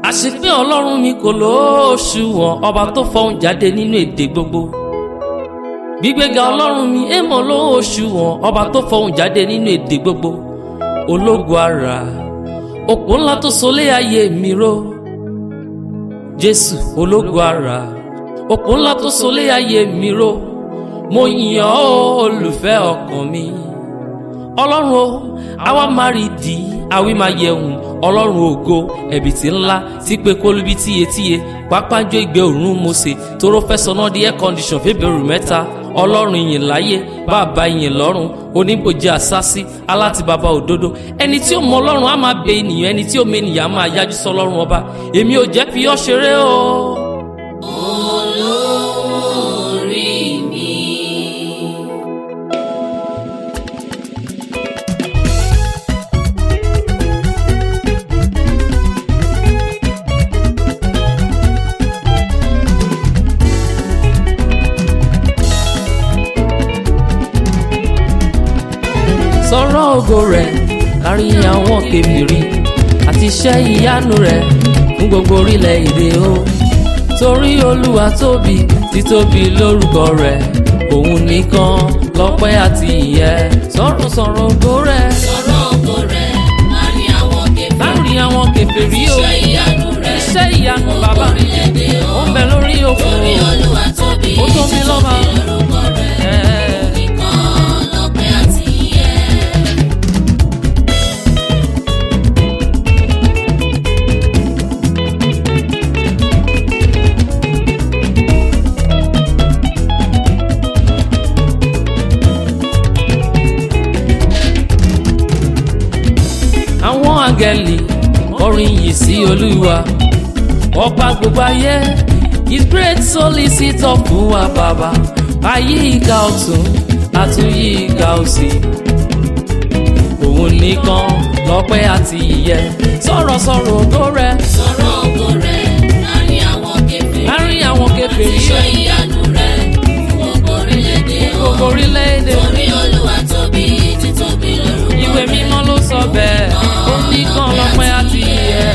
àṣepé ọlọ́run mi kò lóṣùwọ̀n ọba tó fọhùn jáde nínú èdè gbogbo gbígbéga ọlọ́run mi èèmọ̀ lóṣùwọ̀n ọba tó fọhùn jáde nínú èdè gbogbo ológo ara òpó ńlá tó solé ayé mi ró jésù ológo ara òpó ńlá tó solé ayé mi ró mo yìn ọ́ olùfẹ́ ọkàn mi ọlọ́run o àwa máa rí di àwí máa yẹ̀hùn ọlọ́run ògo ẹ̀bìtì ńlá tí pé kólúbí tíyetíye pápájọ ìgbẹ́ òórùn mose tóró fẹ́ sọ náà di air condition fébèrú mẹ́ta ọlọ́run ìyìn láyé bàbá ìyìn lọ́run oníbòjì àsásí aláti bàbá òdodo ẹni tí ó mọ ọlọ́run á máa bẹ ènìyàn ẹni tí ó mọ ènìyàn á máa yájú sọ ọlọ́run ọba èmi ò jẹ́ fi ọ́ ṣeré o. olórí mi. sọ̀rọ̀ ògo rẹ̀ láàrin àwọn kèfèrí àti iṣẹ́ ìyanu rẹ̀ fún gbogbo orílẹ̀-èdè o torí olúwa tóbi títóbi lórúkọ rẹ̀ òun nìkan lọ́pẹ́ àti ìyẹ́ sọ̀rọ̀ sọ̀rọ̀ ògo rẹ̀ sọ̀rọ̀ ògo rẹ̀ láàrin àwọn kèfèrí. láàrin àwọn kèfèrí o iṣẹ́ ìyanu rẹ̀ iṣẹ́ ìyanu bàbá orílẹ̀-èdè ó ń bẹ lórí òkun orí olúwa tóbi Ó tóbi lọ́ba. lórúkọ rẹ̀ Ẹ̀. nìkan lọ́pẹ́ àti ìyẹ́. àwọn àgẹ̀lì kọrin yìí sí olúwa ọba gbogbo ayé his great solicitor fún wa bàbá ayé ìka ọ̀tún àtúnyí ìka òsì òun nìkan lọ́pẹ́ àti ìyẹ́ sọ̀rọ̀ sọ̀rọ̀ ògo rẹ̀ sọ̀rọ̀ ògo rẹ̀ láàrin àwọn kèfèrí. láàrin àwọn kèfèrí iṣẹ́ ìyanu rẹ̀ fún gbogbo orílẹ̀-èdè o. gbogbo orílẹ̀-èdè orí olúwa tóbi títóbi lórúkọ rẹ̀. ìwé mímọ́ ló sọ bẹ́ẹ̀ ó nìkan lọ́pẹ́ àti ìyẹ́.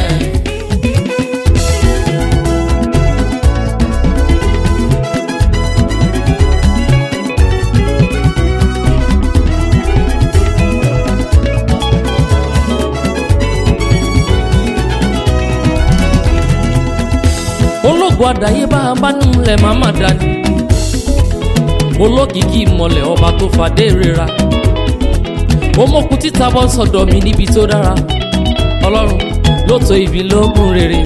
ológun àdáyébá abánulẹ̀ màmá dání olókìkí ìmọ̀lẹ̀ ọba tó fàdé rira omokun títa bọ́ sọ̀dọ̀ mi níbi tó dára ọlọ́run ló tó ibi lógún rere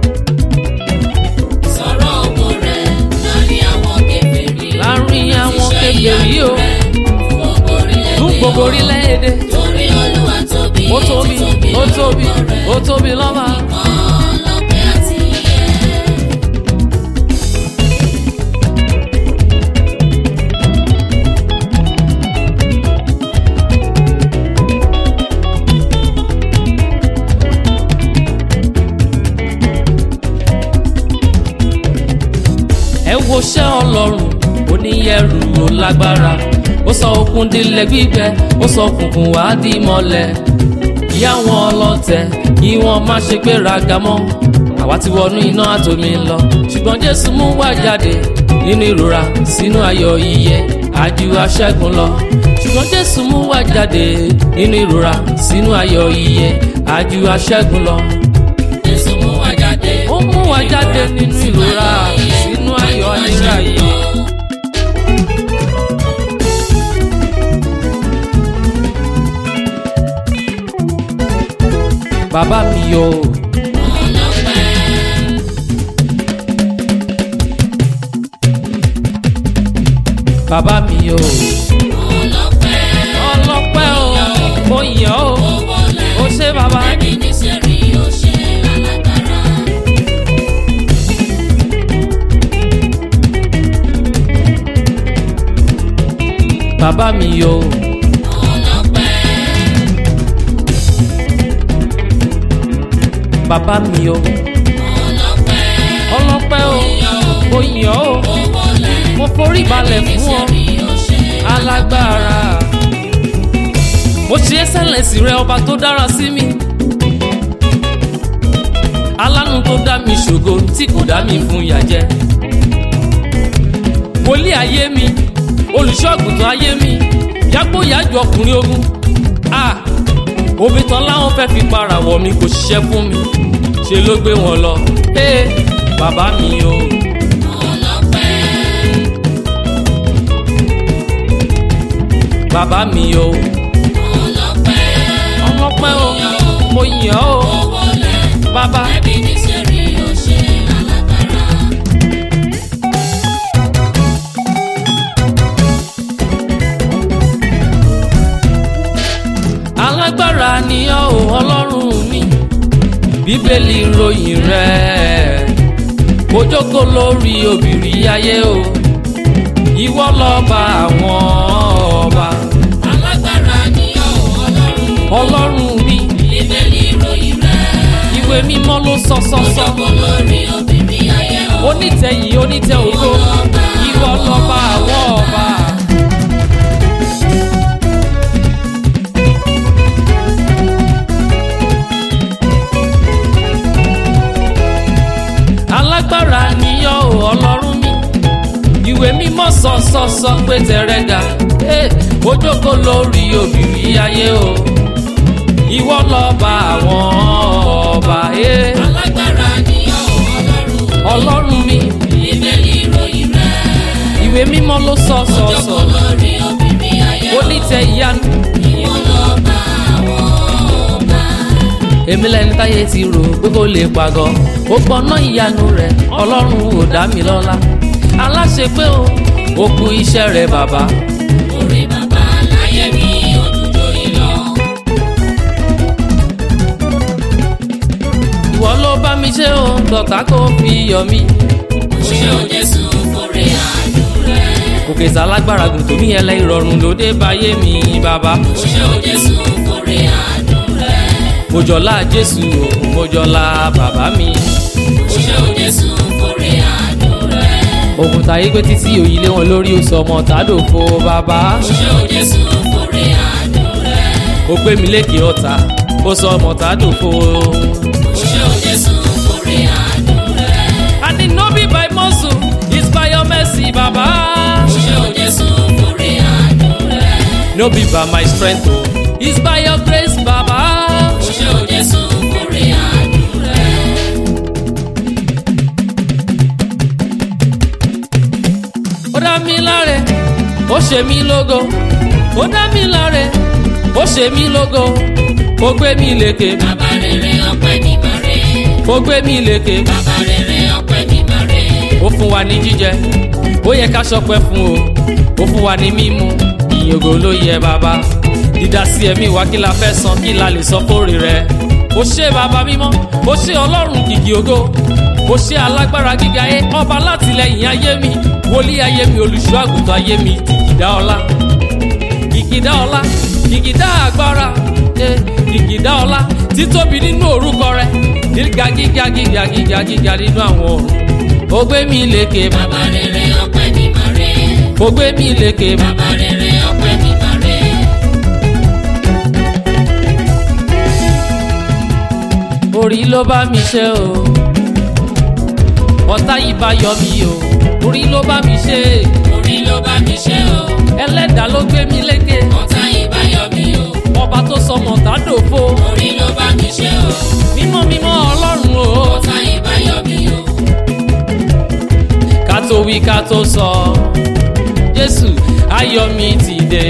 sọ̀rọ̀ ògo rẹ̀ láàrin àwọn kèfèrí. láàrin àwọn iṣẹ́ kèfèrí ìyanu o rẹ̀ fún gbogbo orílẹ̀-èdè fún gbogbo o. orílẹ̀-èdè torí olúwa tóbi ó tóbi títóbi ó tóbi lórúkọ rẹ̀. ó tóbi lọ́ba nìkan lọ́pẹ́ àti ìyẹ́. ẹ wo ṣẹ́ ọlọ́run oníyẹ̀rù ó lágbára ó sọ òkun dilẹ̀ gbígbẹ ó sọ kùnkùn wá di mọ́lẹ̀ kí àwọn ọlọ́tẹ̀ kí wọ́n má ṣe gbéraga mọ́ àwa ti wọnú iná àtòmí lọ ṣùgbọ́n jésù mú wá jáde nínú ìrora sínú ayọ̀ yíyẹ àjù aṣẹ́gun lọ ṣùgbọ́n jésù mú wá jáde nínú ìrora sínú ayọ̀ yíyẹ àjù aṣẹ́gun lọ Jésù mú wa jáde. ó mú wá jáde nínú ìrora sínú ayọ̀ ayérayé. bàbá mi o bàbá mi o ọlọ́pẹ́ o mo yàn o ó ṣe bàbá bàbá mi o bàbá mi o ọlọ́pẹ́ o mo yàn o mo forí balẹ̀ fún ọ alágbára mo ṣe ẹ́sẹ̀lẹ̀sì rẹ ọba tó dára sí mi alánú tó dá mi ṣògo tí kò dá mi fún ìyà jẹ wòlíì ayé mi olùṣọ́àgùntàn ayé mi yàgbóyàjọ ọkùnrin ogun a òbí tán láwọn fẹ́ fi para wọ̀ mi kò ṣiṣẹ́ fún mi ṣe ló gbé wọn lọ ee bàbá mi o. ọlọ́pẹ́ bàbá mi o ọlọ́pẹ́ ọmọpẹ́ o mo yàn ọ́ o owó lẹ̀ bàbá ẹbí ní sẹ́rí ọ̀ṣẹ́ alágbára. alágbára ni ọ́ o ọlọ́run mi bíbélì ròyìn rẹ̀ ó jókòó lórí òbírí ayé o ìwọ lọ́ba àwọn ọba alágbára ni ọ́ ọlọ́run ọlọ́run mi bíbélì ìròyìn rẹ̀. ìwé mímọ́ ló sọ sọ sọ ọjọ́gbọ́n lórí obìnrin ayé ọ̀. onítẹ̀ yìí onítẹ̀ ògo ìwọ lọ́ba àwọn ọba. alágbára níyọ́ o ọlọ́run mi ìwé mímọ́ sọ sọ sọ pé tẹ̀rẹ̀ ga eh, ó jókòó lórí òbírí ayé o ìwọ lọ́ba àwọn ọba eh, alágbára ni ọ́ ọlọ́run ọlọ́run mi bíbélì ìròyìn rẹ̀. ìwé mímọ́ ló sọ sọ sọ ọjọ́gbọ́n lórí obìnrin ayé ọ̀. onítẹ̀ ìyanu ìwọ lọ́ba àwọn ọba. èmi lẹni táyé ti rò pé kó lè pàgọ́ ó gbọ́ná ìyanu rẹ̀ ọlọ́run ò dá mi lọ́lá aláṣẹ pé o ó kú iṣẹ́ rẹ̀ bàbá orí bàbá láyé mi òdùjọ́ ìlọ. ìwọ ló bá mi ṣe o tọ̀tà kó fi yọ mí ṣé o jésù kórè àánú rẹ̀. òkè sálágbára gùn tó ní ẹlẹ ìrọ̀rùn ló dé báyé mi bàbá ṣé o jésù kórè àánú rẹ̀. mojọlá jésù o mojọlá bàbá mi ṣé o jésù kórè àánú rẹ̀. òkúta yìí pé títí òyìn lé wọn lórí oṣù ọmọ tàdófo bàbá ṣé o jésù kórè àánú rẹ̀. ó gbé mi lékè ọ̀tá ó sọ ọmọ tàdófo. ṣé o jésù kórè àánú rẹ̀. And it no be by muscle, it's by your mercy, Baba. ṣé o jésù kórè àánú rẹ̀. No be by my strength, oh, it's by your grace, Baba. ṣé o jésù kórè àánú rẹ̀. Ó dá mi láre, ó ṣe mí lógo. Ó dá mi láre, ó ṣe mí lógo. Ó gbé mi lékè, bàbá rere ọpẹ́ ní bàrẹ̀. ó gbé mi lékè. bàbá rere ọpẹ́ ní bàrẹ̀. Ó fún wa ní jíjẹ, ó yẹ ká ṣọpẹ́ fún o. Ó fún wa ní mímu, ìyògò ló yẹ bàbá. Dídá sí ẹ̀mí wa kí la fẹ́ san kí la lè sọ fóore rẹ̀. Ó ṣe bàbá mímọ́, ó ṣe ọlọ́run kìkì ògo. Ó ṣe alágbára gíga ayé, ọba látìlẹ́yìn ayé mi. Wòlíì ayé mi, olùṣọ́ àgùntàn ayé mi, kìkìdá ọlá. Kìkìdá ọlá, kìkìdá agbára, eh, kìkìdá ọlá. Títóbi nínú orúkọ rẹ̀, gíga gíga gíga gíga gíga nínú àwọn ọ̀run. Ó gbé mi lékè, bàbá rere ọpẹ́ ní bàrẹ̀. ó gbé mi lékè, bàbá rere ọpẹ́ ní bàrẹ̀. orí ló bá mi ṣe o ọ̀tá yìí bá yọ mí o orí ló bá mi ṣe orí ló bá mi ṣe o. ẹlẹ́dàá ló gbé mi lékè ọ̀tá ìbáyọ̀ mi o. ọba tó sọmọ tádòfo orí ló bá mi ṣe o. mímọ́ mímọ́ ọlọ́run o ọ̀tá ìbáyọ̀ mi o. ká tó wí ká tó sọ jésù ayọ̀ mi ti dé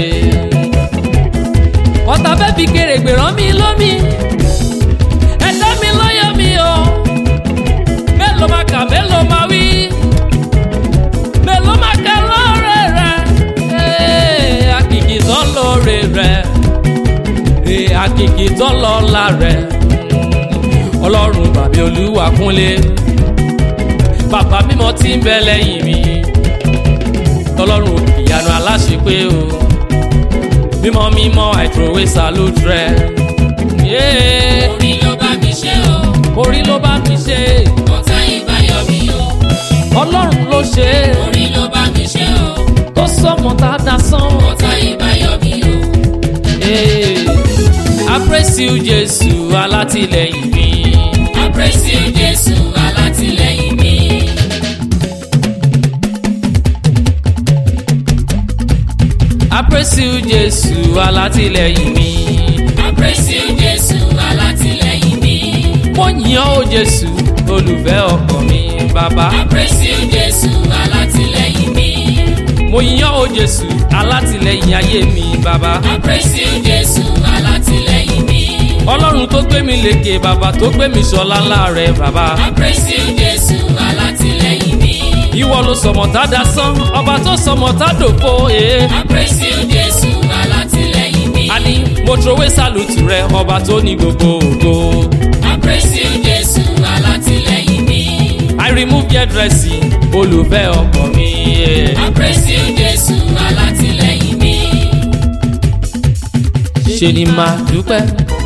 ọ̀tá fẹ́ fi kèrègbè rán mi lómi ẹ̀dá mi lọ́yọ̀ mi o mélòó máa kà mélòó máa wí mélòó máa kà lóore rẹ̀ ee akìkì tán lóore rẹ̀ ee akìkì tán lọ́la rẹ̀ ọlọ́run bàbá olúwa kúnlé bàbá mímọ́ tí ń bẹ lẹ́yìn mi tọlọ́run ìyanu aláṣepé o mímọ́ mímọ́ I throw away salute rẹ. Yeah. orí ló bá mi ṣe o. orí ló bá mi ṣe ọ̀tá ìbáyọ̀ mi o. ọlọ́run ló ṣe orí ló bá mi ṣe o. tó sọmọ tá a dá sán. ọ̀tá ìbáyọ̀ mi o. Yeah. I praise you Jésù alátìlẹ́yìn mi. I praise Àpèsè Jésù alátìlẹ́yìn mi. I praise you Jésù alátìlẹ́yìn mi. Àpèsè Jésù alátìlẹ́yìn mi. mo yìn ọ́ o Jésù olùfẹ́ ọkàn mi bàbá. Àpèsè Jésù alátìlẹ́yìn mi. mo yìn ọ́ o Jésù alátìlẹ́yìn ayé mi bàbá. Àpèsè Jésù alátìlẹ́yìn mi. ọlọ́run tó gbé mi lékè bàbá tó gbé mi sọlá ńlá rẹ̀ bàbá. Àpèsè Jésù alátìlẹ́yìn mi. ìwọ ló sọmọ tá a sán ọba tó sọmọ tá a dòfo ee. Àpèsè Jésù alátìlẹ́yìn mi. a ní mo trowé sálùtù rẹ ọba tó ní gbogbo ògo. Àpèsè Jésù alátìlẹ́yìn mi. I remove your dressing olùfẹ́ ọkàn mi. yeah. Àpèsè Jésù alátìlẹ́yìn mi. ṣe ni máa dúpẹ́.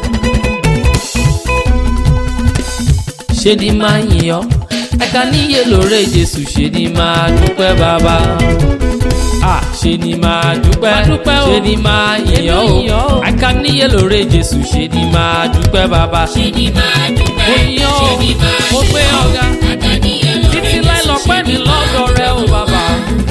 ṣe ni máa yìn ọ́ ẹ̀ka níyè lóore Jésù ṣe ni máa dúpẹ́ bàbá. Ah, ṣe ni máa dúpẹ́ ṣe ni máa yìn ọ́ o ẹ̀ka níyè lóore Jésù ṣe ni máa dúpẹ́ bàbá. Ṣé ni máa dúpẹ́? Mo yìn ọ́, Ṣé ni máa mo gbé yìn ọ́? ọ̀gá. Àdáníyàn lóore títí Jésù, láì lọ́pẹ́ ṣé mi ni máa lọ́dọ̀ rẹ o dúpẹ́? bàbá.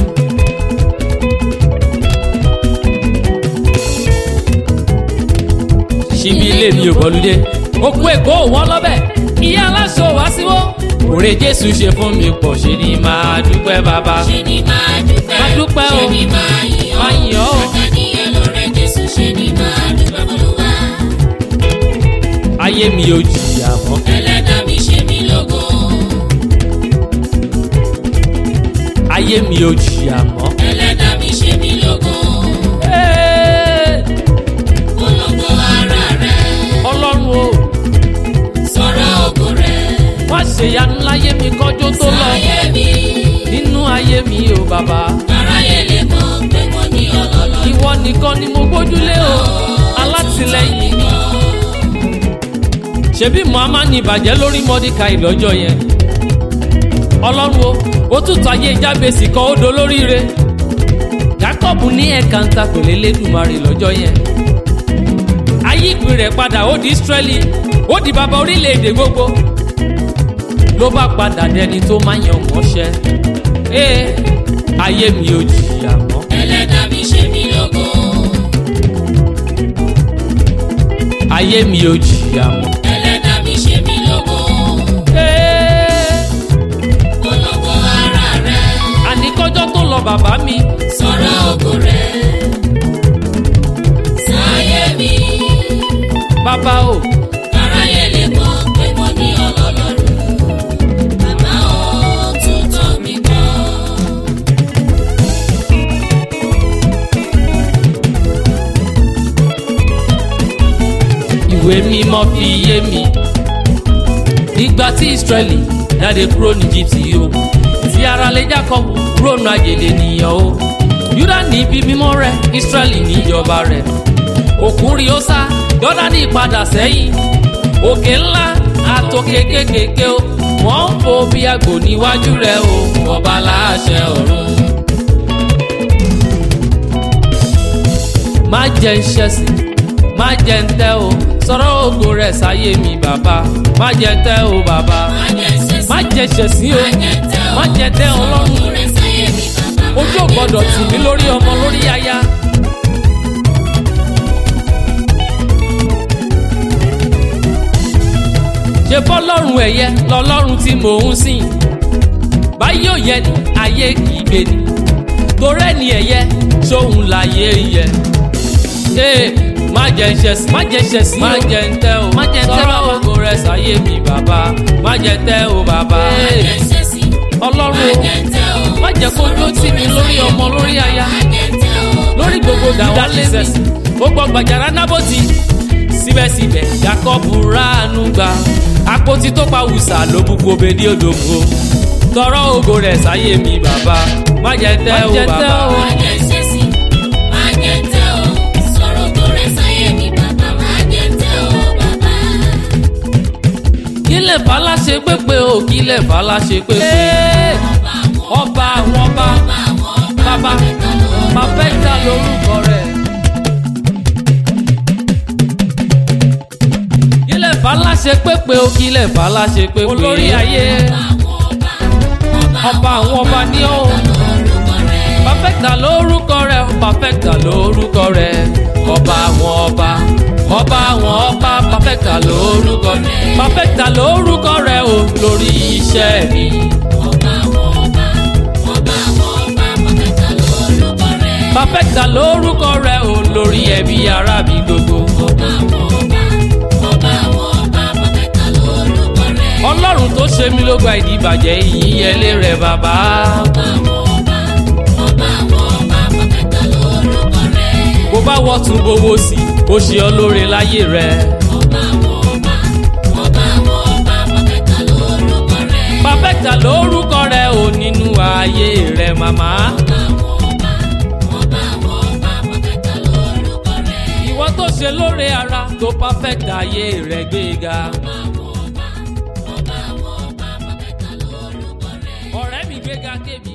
ṣíbi ilé mi ò bọ́lúdé òkú èkó wọ́n lọ́bẹ̀ ìyá aláṣọ wá síwó òrè jésù ṣe fún mi pọ̀ ṣe ni máa dúpẹ́ bàbá. Ṣé ni máa dúpẹ́? Máa dúpẹ́ o. Ṣé ni máa yìn ọ́? Máa yìn ọ́ o. Àdáníyàn lóore Jésù, ṣé ni máa dúpẹ́ f'Olúwa? ayé mi ò jìyà mọ́ Ẹlẹ́dàá mi ṣe mí lógo. ayé mi ò jìyà mọ́. Ẹlẹ́dàá mi ṣe mí lógo. Ee, Polongo ara rẹ̀, ọlọ́run o sọ̀rọ̀ ògo rẹ̀. wá ṣèyanu láyé mi kọjọ́ tó lọ Sáyé mi, nínú ayé mi o bàbá. aráyé lè mọ̀ pé mo ní ọlọ́lọ́. ìwọ nìkan ni mo gbójúlé o alátìlẹ́yìn mi. ṣebí muhammad ní ìbàjẹ́ lórí mọ́díkàì lọ́jọ́ yẹn ọlọ́run o ó tútù ayé jábèsì kan ó do lóríire jacob ní ẹ̀ka ń ta pèlè lẹ́dùnmarè lọ́jọ́ yẹn ayé ìpín rẹ̀ padà ó di israeli ó di bàbá orílẹ̀-èdè gbogbo ló bá padà dẹni tó máa yan mọ́ṣẹ́ ee ayé mi ò jìyà mọ́. Ẹlẹ́dàá mi ṣe mí lógo. ayé mi ò jìyà mọ́. Ẹlẹ́dàá mi ṣe mí lógo. Ee, Polongo ara rẹ̀, àní kọjọ́ tó lọ bàbá mi sọ̀rọ̀ ògo rẹ̀. Sáyé mi, bàbá o aráyé lè mọ̀ pé mo ní ọlọ́lọ́run. Bàbá ò tún tọ́ mi gbọ́. ìwé mímọ́ fi yé mi ìgbà tí Ísírẹ́lì jáde kúrò ní Íjíbítì o tí ara lè Jákọ́bù kúrò ní àjèlè nìyàn o Júdà ní ibi mímọ́ rẹ̀ Ísírẹ́lì ní ìjọba rẹ̀ òkun rí ó sá Jọ́dánì padà sẹ́yìn òkè ńlá àtòkè kékèké o wọ́n ń fò bí àgbò níwájú rẹ̀ o ọba láṣẹ ọ̀run. má jẹ́ ń ṣẹ̀sìn má jẹ́ ń tẹ́ o sọ̀rọ̀ ògo rẹ̀ sáyé mi bàbá má jẹ́ tẹ́ o bàbá Má jẹ́ ṣẹ̀sín, má jẹ́ ṣẹ̀sìn o má jẹ́ tẹ́ ọlọ́run ògo rẹ̀ sáyé mi bàbá. Má ojú ò jẹ́ gbọ́dọ̀ tẹ́ tì mí o. lórí ọmọ lórí aya. ṣe bọ́lọ́run ẹ̀yẹ lọ́lọ́run tí mò ń sìn báyìí ò yẹ ni ayé kì í gbé ni torí ẹni ẹ̀yẹ sóhun láyé yẹ. Ee, má jẹ́ ń ṣẹ̀sìn má jẹ́ ń ṣẹ̀sìn má jẹ́ ń tẹ́ o má jẹ́ ń tẹ́ bàbá sọ̀rọ̀ ògo rẹ̀ sáyé mi bàbá má jẹ́ tẹ́ o bàbá. Má jẹ́ ṣẹ̀sín, ọlọ́run má o jẹ́ tẹ́ o. má jẹ́ kó dó tì mí lórí ọmọ lórí aya Má jẹ́ tẹ́ o. lórí gbogbo dàda lẹ́sẹ̀sì ó gbọ́ gbàjàrà nábòtì síbẹ̀síbẹ̀ Jákọ́bù ráàánú gbà àpótí tó pa wùsà ló bu kobe ní odògbò tọrọ ògo rẹ̀ sáyé mi bàbá má jẹ́ tẹ́ o bàbá. Má jẹ́ ṣẹ̀sín, má jẹ́ tẹ́ o. Sọ̀rọ̀ ògo rẹ̀ sáyé mi bàbá. Má jẹ́ tẹ́ o bàbá. kílẹ̀ fàlà ṣe pépé o kílẹ̀ fàlà ṣe pépé ọba àwọn ọba bàbá máa fẹ́ ta lórúkọ rẹ̀. kílẹ̀ fàlà aláṣepépé òkìlẹ̀ fà aláṣepépé olórí ayé ọba àwọn ọba ní ó pàfẹ́tà lórúkọ rẹ̀ pàfẹ́tà lórúkọ rẹ̀ ọba àwọn ọba ọba àwọn ọba pàfẹ́tà lórúkọ rẹ̀ pàfẹ́tà lórúkọ rẹ̀ o lórí iṣẹ́ mi. pàfẹ́tà lórúkọ rẹ̀ o lórí ẹbí ará mi gbogbo. ọlọ́run tó ṣe mí ló gba ìdíbàjẹ́ ìyíyẹlé rẹ̀ bàbá. bó bá wọ́tún bówó sí ó ṣe ọ lóore láyé rẹ̀. pàfẹ́tà lórúkọ rẹ̀ ò nínú ayé rẹ̀ màmá. ìwọ tó ṣe lóore ara tó pàfẹ́tà ayé rẹ̀ gbéga. ọ̀rẹ́ mi gbéga kébi.